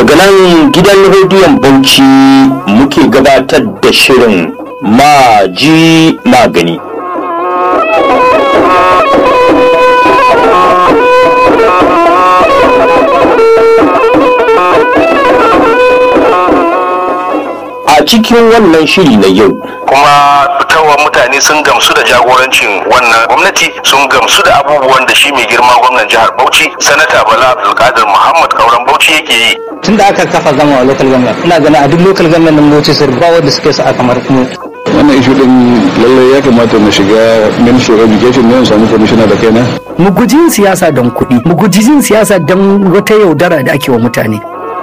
daga nan gidan rediyon bauchi muke gabatar da shirin maji magani a cikin wannan shiri na yau kuma fitowa mutane sun gamsu da jagorancin wannan gwamnati sun gamsu da abubuwan da shi mai girma gwamnan jihar bauchi sanata bala abdulkadir muhammad kauran bauchi yake yi tun da aka kafa zama a local government ina ganin a duk local government din bauchi sun ba wanda suke su a kamar mu wannan ishu din lallai ya kamata na shiga ministry of education ne samu commissioner da kaina mu guji yin siyasa don kuɗi mu guji yin siyasa don wata yaudara da ake wa mutane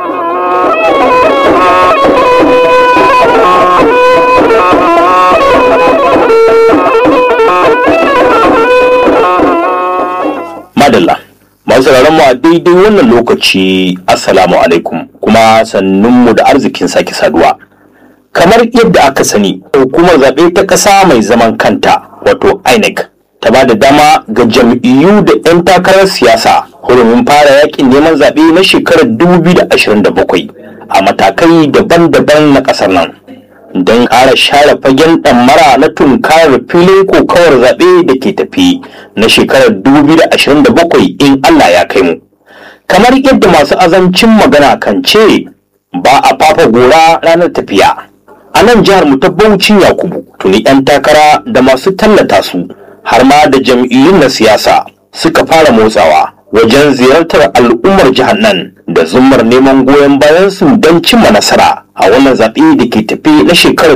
madalla masu sauraron mu a daidai wannan lokaci assalamu alaikum kuma sannunmu da arzikin sake saduwa kamar yadda aka sani hukumar zaɓe ta ƙasa mai zaman kanta wato inec ta ba da dama ga jam'iyyu da 'yan takarar siyasa hurumin fara yakin neman zaɓe na shekarar 2027 a matakai daban-daban na ƙasar nan don ƙara share fagen ɗammara na tunkarar filin kokawar zaɓe da ke tafi na shekarar 2027 in Allah ya kai mu. Kamar yadda masu azancin magana kan ce ba a fafa gora ranar tafiya. A nan jihar mu ta Bauchi Yakubu tuni 'yan takara da masu tallata su har ma da jam'iyyun na siyasa suka fara motsawa wajen ziyartar al'ummar jihar nan da zumar neman goyon bayan su don cimma nasara a wannan zaɓe da ke tafi na shekarar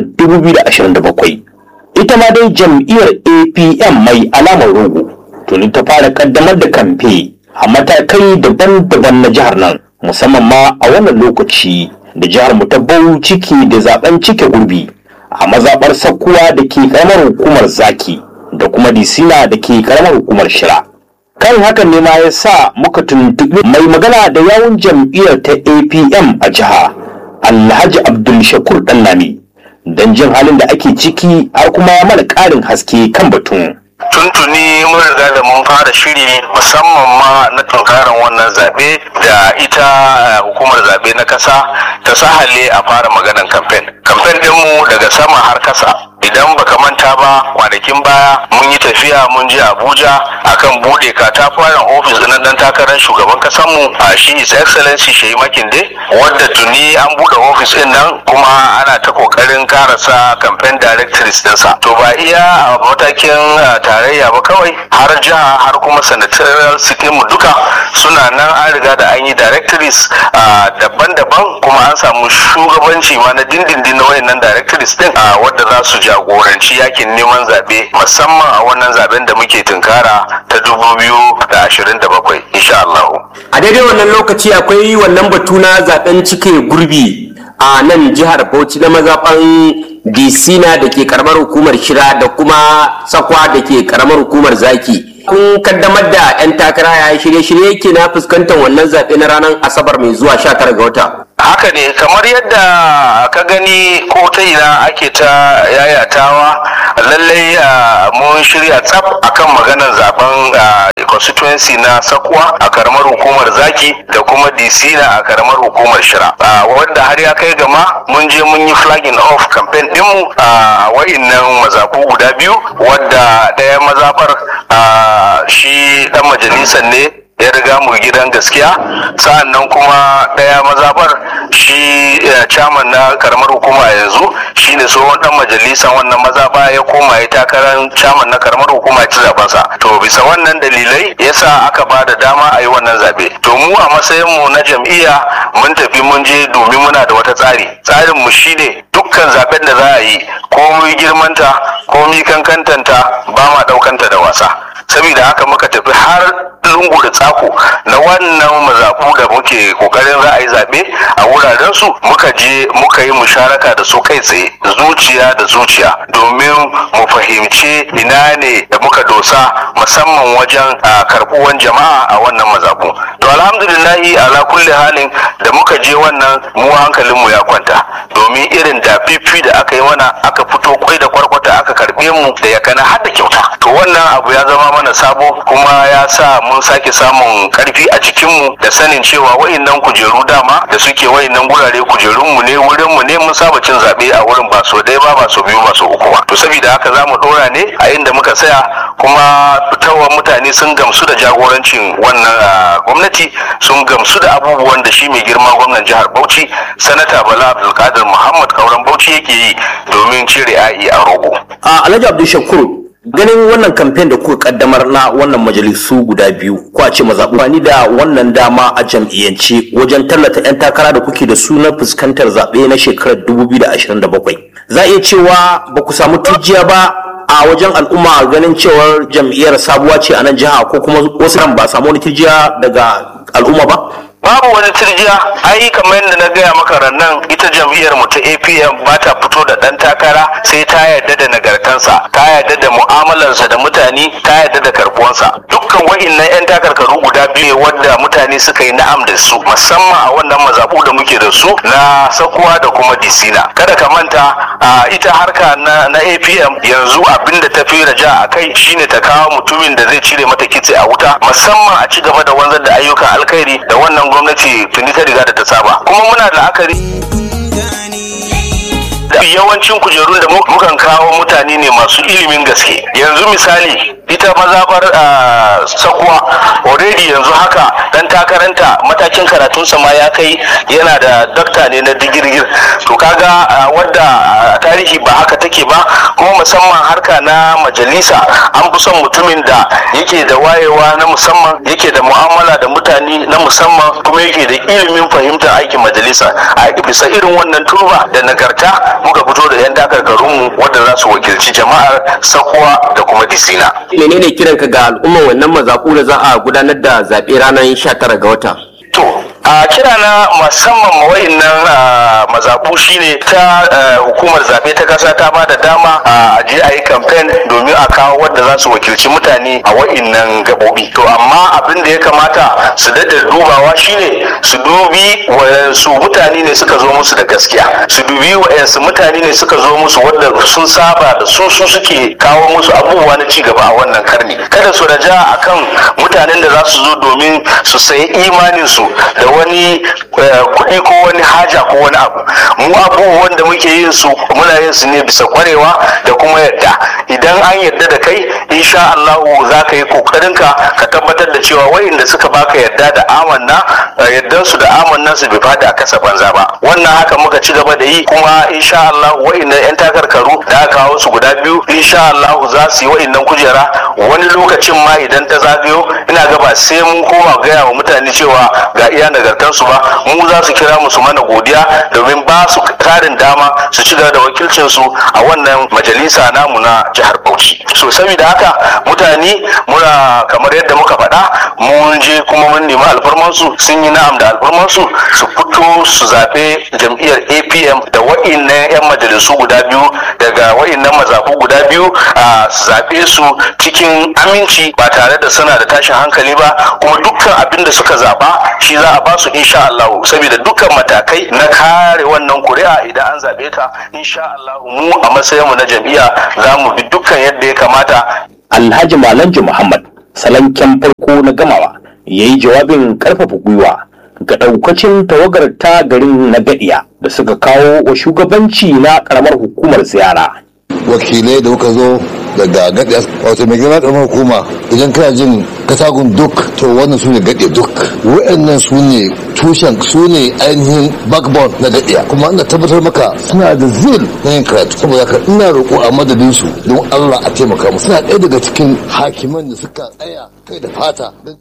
2027 ita ma dai jam'iyyar apm mai alamar rogo tuni ta fara kaddamar da kamfe a matakai daban-daban na jihar nan musamman ma a wannan lokaci da jihar mu ta bau ciki da zaben cike gurbi a mazaɓar sakkuwa da ke karamar hukumar zaki da kuma disina da ke karamar hukumar shira kan hakan ne ma ya sa muka tuntuɓi mai magana da yawun jam'iyyar ta apm a jiha alhaji abdul shakur ɗannami don jin halin da ake ciki har kuma ya mana ƙarin haske kan batun tuntuni mun riga da mun fara shiri musamman ma na tunkarar wannan zaɓe da ita hukumar zaɓe na ƙasa ta sahale a fara maganan kamfen kamfen ɗinmu daga sama har kasa idan baka manta ba kwanakin baya mun yi tafiya mun je abuja akan bude katafaren ofis na dan takarar shugaban kasanmu a shi his excellency shehi makinde wadda tuni an bude ofis din nan kuma ana ta kokarin karasa campaign directories dinsa to ba iya a matakin tarayya ba kawai har jiha har kuma senatorial city mu duka suna nan an riga da an yi directories daban-daban kuma an samu shugabanci ma na dindindin na wayannan directories din wadda za su jagoranci yakin neman zaɓe musamman a wannan zaben da muke tunkara ta dubu biyu da ashirin da bakwai insha Allah. A daidai wannan lokaci akwai wannan batu na zaben cike gurbi a nan jihar Bauchi na mazaɓan Disina da ke karamar hukumar Shira da kuma Sakwa da ke karamar hukumar Zaki. Kun kaddamar da 'yan takara ya shirye-shirye ke na fuskantar wannan zaɓe na ranar Asabar mai zuwa 19 ga wata. haka ne kamar yadda ka gani ko ta ina ake ta yayatawa lallai mun shirya tsaf akan maganar zaben constituency na sakwa a karamar hukumar zaki da kuma disina a karamar hukumar shira wanda har ya kai gama mun je mun yi flagging off campaign dinmu a wa'innan mazaku guda biyu wadda ɗaya mazafar shi dan majalisar ne ya riga mu gidan gaskiya sa'an nan kuma ɗaya mazabar shi chairman na karamar hukuma yanzu shine tsohon dan majalisan wannan mazaba ya koma ya takarar chairman na karamar hukuma ya ci zabensa to bisa wannan dalilai yasa aka ba da dama a yi wannan zabe to mu a matsayin mu na jam'iyya mun tafi mun je domin muna da wata tsari tsarin mu shine dukkan zaben da za a yi komai girmanta komai kankantanta ba ma daukanta da wasa saboda haka muka tafi har lungu da tsako na wannan mazaɓu da muke kokarin za a yi zaɓe a wuraren su muka je muka yi musharaka da su kai tsaye zuciya da zuciya domin mu fahimci ina ne da muka dosa musamman wajen karɓuwan jama'a a wannan mazaɓu to alhamdulillahi ala kulli halin da muka je wannan mu hankalinmu ya kwanta domin irin da fifi da aka yi mana aka fito kwai da kwarkwata aka karɓe mu da ya kana har da kyauta to wannan abu ya zama mana sabo kuma ya sa mun sake samun karfi a jikinmu da sanin cewa wa'innan kujeru dama da suke wa'innan gurare kujerunmu ne wurinmu ne mun saba cin zaɓe a wurin ba so ɗaya ba ba so biyu ba so uku ba to saboda haka za mu ɗora ne a inda muka tsaya kuma fitowar mutane sun gamsu da jagorancin wannan ah, gwamnati sun gamsu da abubuwan da shi mai girma gwamnan jihar Bauchi sanata Bala Abdulkadir Muhammad Kauran Bauchi yake yi domin cire ai a rogo. a alhaji abdul shakur ganin wannan kamfen da kuka kaddamar na wannan majalisu guda biyu ko a ce mazaɓu ni da wannan dama a jam'iyyance wajen tallata 'yan takara da kuke da su na fuskantar zaɓe na shekarar 2027 za a iya cewa ba ku samu turjiya ba a wajen al'umma ganin cewar jam'iyyar sabuwa ce a nan jiha ko kuma wasu nan ba samu wani turjiya daga al'umma ba babu wani turjiya ai kamar yadda na gaya maka rannan ita jam'iyyar mu ta apm ba ta fito da dan takara sai ta yarda da nagartansa ta yarda da mu'amalarsa da mutane ta yarda da karbuwansa dukkan wa'innan yan takarkaru guda biyu wadda mutane suka yi na'am da su musamman a wannan mazabu da muke da su na sakuwa da kuma disina kada ka manta a ita harka na, na apm yanzu abin da ta fi raja a kai shine ta kawo mutumin da zai cire mata kitse a wuta musamman a ci gaba da wanzar da ayyukan alkhairi da wannan gwamnati tuni ta riga da ta saba kuma muna da la'akari da yawancin kujerun da mu- mukan kawo mutane ne masu ilimin gaske yanzu misali ita mazabar ah, sakuwa already yanzu haka dan takaranta matakin karatunsa ma ya kai yana da dokta ne na digirgir to kaga ah, wadda ah, tarihi ba haka take ba kuma musamman harka na majalisa an fi son mutumin da yake da wayewa na musamman yake da mu'amala da mutane na musamman kuma yake da ilimin fahimtar aikin majalisa a bisa irin wannan turba da nagarta muka fito da 'yan takarkarunmu wadda za su wakilci jama'ar sakuwa da kuma disina menene kiranka ga al'umman wannan mazaɓu da za a gudanar da zaɓe ranar 19 ga wata To, a kira na musamman ma wa'innan ah, mazaɓu shine ta ah, hukumar zaɓe ta ƙasa ta ba da dama a je a yi kamfen domin a kawo wadda za su wakilci mutane a wa'innan gaɓoɓi. To, amma abin da ya kamata su daɗa dubawa shine su dubi wayansu mutane ne suka zo musu da gaskiya, su dubi wayansu mutane ne suka zo musu wadda sun saba da su su suke kawo musu abubuwa na cigaba a wannan karni. Kada su raja akan mutanen da za su zo domin su sayi imaninsu da wani eh, kuɗi ko wani haja ko wani abu mu abubuwan da muke yin su muna yin su ne bisa kwarewa da kuma yadda idan an yadda da kai insha Allah za ka yi kokarinka ka tabbatar da cewa wayanda suka baka yadda da amanna eh, yaddan su da amannan su bai fada a kasa banza ba wannan haka muka ci gaba da yi kuma insha Allah wayanda yan takarkaru da aka kawo su guda biyu insha Allah za su yi wayannan kujera wani lokacin ma idan ta zagayo ina ga ba sai mun koma gaya wa mutane cewa ga iya nagartarsu ba mu za su kira mu su mana godiya domin ba su tarin dama su ci gaba da wakilcinsu a wannan majalisa namu na jihar Bauchi so saboda haka mutane muna kamar yadda muka faɗa mun je kuma mun nemi alfarmansu sun yi na'am da alfarmansu su fito su zaɓe jam'iyyar APM da wa'innan 'yan majalisu guda biyu daga wa'innan mazaɓu guda biyu a su zaɓe su cikin aminci ba tare da suna da tashin hankali ba kuma dukkan abin da suka zaɓa shi za a ba su insha Allah saboda dukkan matakai na kare wannan kuri'a idan an zaɓe ta insha Allah mu a matsayin mu na jam'iyya za mu bi dukkan yadda ya kamata alhaji malanji muhammad salanken farko na gamawa ya yi jawabin karfafa gwiwa ga daukacin tawagar ta garin na gadiya da suka kawo wa shugabanci na karamar hukumar ziyara wakilai da kuka zo daga gaɗe wato mai girma ƙaramar hukuma idan kana jin katagun duk to wannan su ne gaɗe duk wa'annan su ne tushen su ne ainihin backbone na gaɗiya kuma ina tabbatar maka suna da zil na yin karatu saboda haka ina roƙo a madadin su don Allah a taimaka mu suna ɗaya daga cikin hakiman da suka tsaya kai da fata don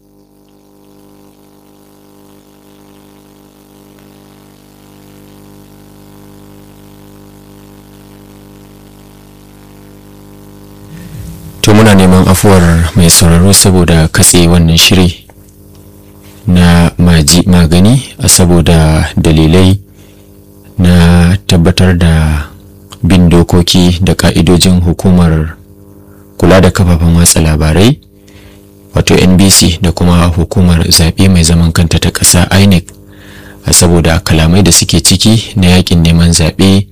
to muna neman afuwar mai sauraro saboda katse wannan shiri na maji magani a saboda dalilai na tabbatar da bin dokoki da ka'idojin hukumar kula da kafafen watsa labarai wato nbc da kuma hukumar zaɓe mai zaman kanta ta ƙasa inec a saboda kalamai da suke ciki na yakin neman zaɓe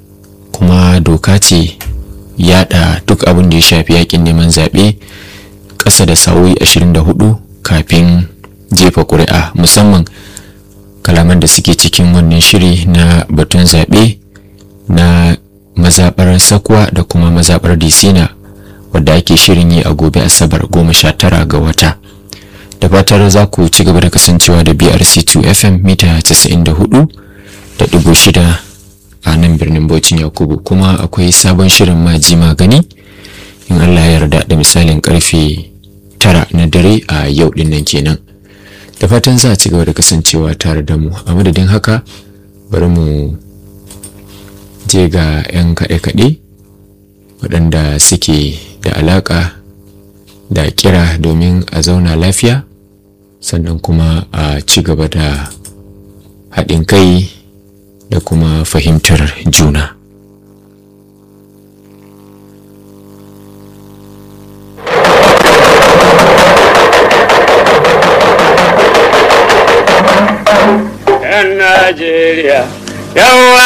kuma doka ce yada duk abin da ya shafi yakin neman zaɓe ƙasa da sa'o'i 24 kafin jefa ƙuri'a musamman kalaman da suke cikin wannan shiri na batun zaɓe na mazaɓar sakwa da kuma mazaɓar disina wadda ake shirin yi a gobe asabar goma sha tara ga wata da fatar za ku ci gaba da kasancewa da brc2 fm mita 94 da ɗigo shida a nan birnin bauchin yakubu kuma akwai sabon shirin maji magani in allah ya yarda da misalin karfe tara na dare a yau din nan kenan da fatan za a ci gaba da kasancewa tare da mu a madadin haka bari mu je ga 'yan kaɗe-kaɗe waɗanda suke da alaƙa da kira domin a zauna lafiya sannan kuma a ci gaba da haɗin kai da kuma fahimtar juna. ‘Yan Najeriya, yawa